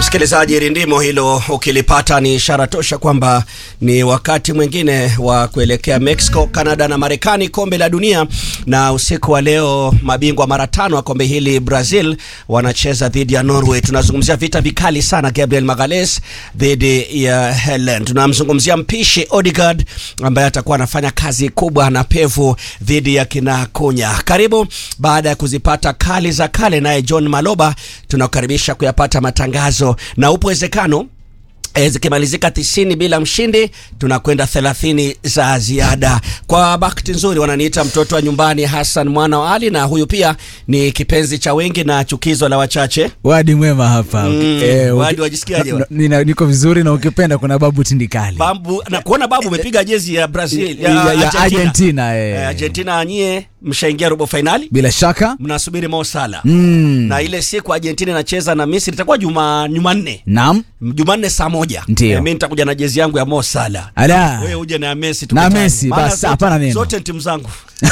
Msikilizaji, rindimo hilo ukilipata ni ishara tosha kwamba ni wakati mwingine wa kuelekea Mexico, Canada na Marekani, kombe la dunia. Na usiku wa leo mabingwa mara tano wa kombe hili Brazil wanacheza dhidi ya Norway. Tunazungumzia vita vikali sana, Gabriel Magalhaes dhidi ya Helen. Tunamzungumzia mpishi Odegaard ambaye atakuwa anafanya kazi kubwa na pevu dhidi ya kina Kunya. Karibu baada ya kuzipata kali za kale, naye John Maloba tunakukaribisha kuyapata matangazo na upo uwezekano e, zikimalizika tisini bila mshindi tunakwenda thelathini za ziada. Kwa bahati nzuri wananiita mtoto wa nyumbani Hassan mwana wa Ali, na huyu pia ni kipenzi cha wengi na chukizo la wachache. Wadi mwema hapa. Mm, Eh, uki- Wadi wajisikiaje na- wa? nina- Niko vizuri na ukipenda kuna babu tindikali Babu, na kuona babu umepiga jezi ya Brazil ya, ya, ya Argentina. Argentina eh. Eh, Argentina nyie mshaingia robo fainali, Bila shaka mnasubiri Mo Salah mm. na ile siku Argentina inacheza na Misri itakuwa juma Jumanne Naam, Jumanne saa moja. Ndio. Eh, mimi nitakuja na jezi yangu ya Mo Salah. ala Wewe uje na Messi Na tukutane. Messi, Maana basi, zote- hapana neno. Zote ni timu zangu.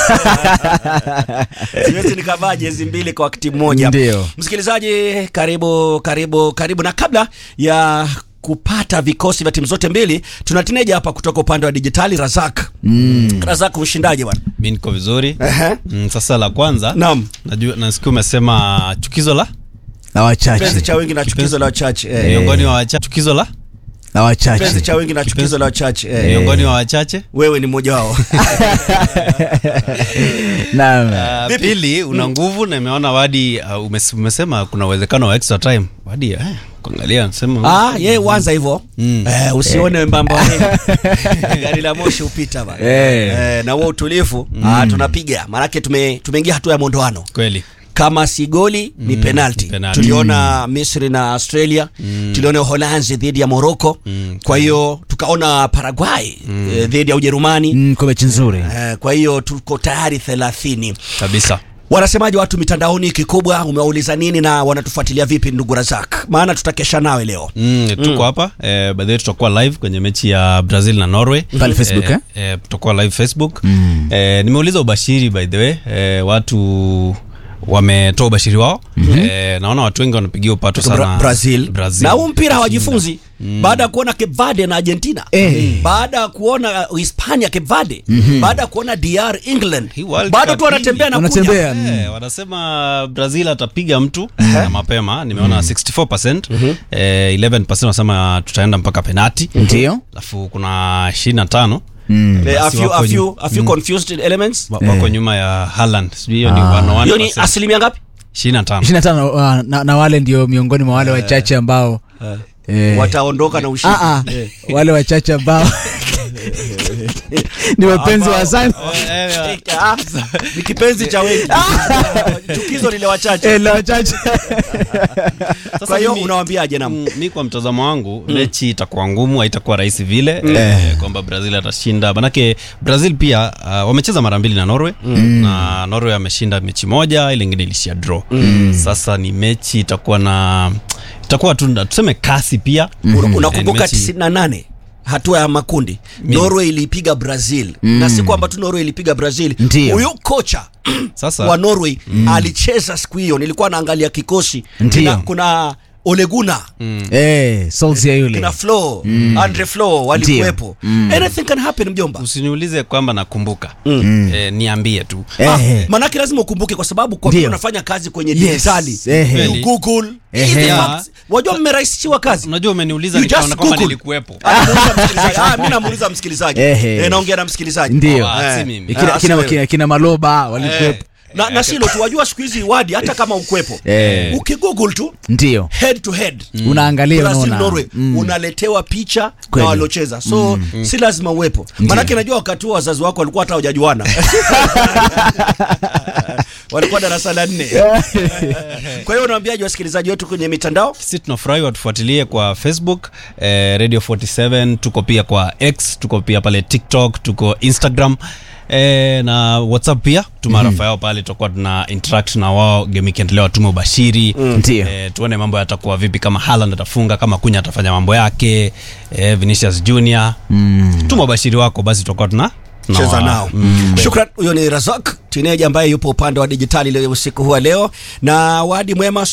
Siwezi nikavaa jezi mbili kwa wakati mmoja. Ndio. Msikilizaji, karibu karibu karibu, na kabla ya kupata vikosi vya timu zote mbili, tuna tineja hapa kutoka upande wa dijitali Razak. Mm. Razak, mshindaji bwana. mi niko vizuri Ehe. mm, sasa la kwanza Naam. najua nasikia umesema chukizo la na Penzi wachache cha wengi na chukizo la wachache. Eh. miongoni wa wachache chukizo la na Penzi wachache cha wengi na chukizo la wachache. Eh. miongoni wa wachache Wewe ni mmoja wao. naam Uh, Vipi? pili una nguvu na imeona wadi uh, umes, umesema kuna uwezekano wa extra time wadi eh, kuangalia nasema Ah, ye uanza hivyo Mm. eh, usione mbamba wewe. gari la moshi upita bana Eh. eh, na huo utulivu ah, tunapiga maanake tume, tumeingia hatua ya mondoano kweli kama si goli ni penalti. penalti. Tuliona Misri na Australia, tuliona Uholanzi dhidi ya Morocco. Kwa hiyo tukaona Paraguay eh, dhidi ya Ujerumani. mm, kwa mechi nzuri Eh, kwa hiyo tuko tayari thelathini. kabisa Wanasemaje watu mitandaoni? Kikubwa umewauliza nini na wanatufuatilia vipi, ndugu Razak? Maana tutakesha nawe leo. Mm, tuko hapa eh, by the way tutakuwa live kwenye mechi ya Brazil na Norway Pale Facebook, eh, eh, tutakuwa live Facebook eh, nimeuliza ubashiri by the way eh, watu wametoa ubashiri wao eh, naona watu wengi wanapigia upato Bra sana Brazil. Brazil. na huu mpira hawajifunzi baada ya kuona Cape Verde na Argentina Eh. baada ya kuona uh, Hispania Cape Verde baada ya kuona DR England Hii World bado Cup tu wanatembea na Wanatembea. kunya Eh, wanasema Brazil atapiga mtu na mapema nimeona 64% eh, 11% wanasema tutaenda mpaka penati ndio alafu kuna 25 mm. Eh, a Basi few, wako a few, a few confused elements wa- wako nyuma ya Haaland sijui hiyo ni Ah. 101%. hiyo ni asilimia ngapi 25 25 uh, na, na wale ndio miongoni mwa wale wachache ambao eh, wataondoka na ushindi ah, ah, Eh. wale wachache ambao ni wapenzi wa sana Eh, ah, ni kipenzi cha wengi chukizo lile wachache Eh, la wachache Sasa kwa hiyo mimi- unawambiaje nam Mm, mi kwa mtazamo wangu mechi itakuwa ngumu haitakuwa rahisi vile eh, kwamba brazil atashinda manake brazil pia uh, wamecheza mara mbili na norway na norway ameshinda mechi moja ile ingine ilishia draw sasa ni mechi itakuwa na itakuwa tu tuseme kasi pia Una- unakumbuka Eh, ni mechi- 98 hatua ya makundi norway ilipiga brazil na si kwamba tu norway ilipiga brazil Ndio. huyu kocha Sasa- wa norway alicheza siku hiyo nilikuwa naangalia kikosi Ndio. kuna, kuna oleguna eh, Solskjaer yule kina flo andre flo walikuwepo anything can happen mjomba usiniulize kwamba nakumbuka eh, niambie tu Eh, Ah, eh. manake lazima ukumbuke kwa sababu kwa Ndio. vile unafanya kazi kwenye Yes. dijitali Ehe. you google hizi Ehe. facts. wajua mmerahisishiwa kazi unajua umeniuliza You nikaona just kwamba Google. nilikuwepo Anamuuliza msikilizaji. Ah, mimi namuuliza msikilizaji Ehe. Eh, naongea na msikilizaji Ndio. Ah, si Eh. mimi. kina, Ah, kina, si wewe. kina, kina maloba walikuwepo na, na silo tu wajua siku hizi wadi hata kama ukwepo Eh. ukigoogle tu ndio head to head unaangalia Brazil unaona Norway unaletewa picha na Kweli. waliocheza so si lazima uwepo maanake najua wakati huo wazazi wako walikuwa hata hawajajuana walikuwa darasa la nne kwa hiyo unaambiaje wasikilizaji wetu kwenye mitandao sisi tunafurahi watufuatilie kwa facebook eh, radio 47 tuko pia kwa x tuko pia pale tiktok tuko instagram E, na whatsapp pia tuma rafa yao pale tutakuwa tuna interact na wao game ikiendelea watume ubashiri Ndio. e, tuone mambo yatakuwa vipi kama Haaland atafunga kama kunya atafanya mambo yake e, Vinicius Junior mm. tuma ubashiri wako basi tutakuwa tuna cheza tunawa- nao shukran huyo ni razak tineja ambaye yupo upande wa dijitali leo usiku huu wa leo na wadi mwema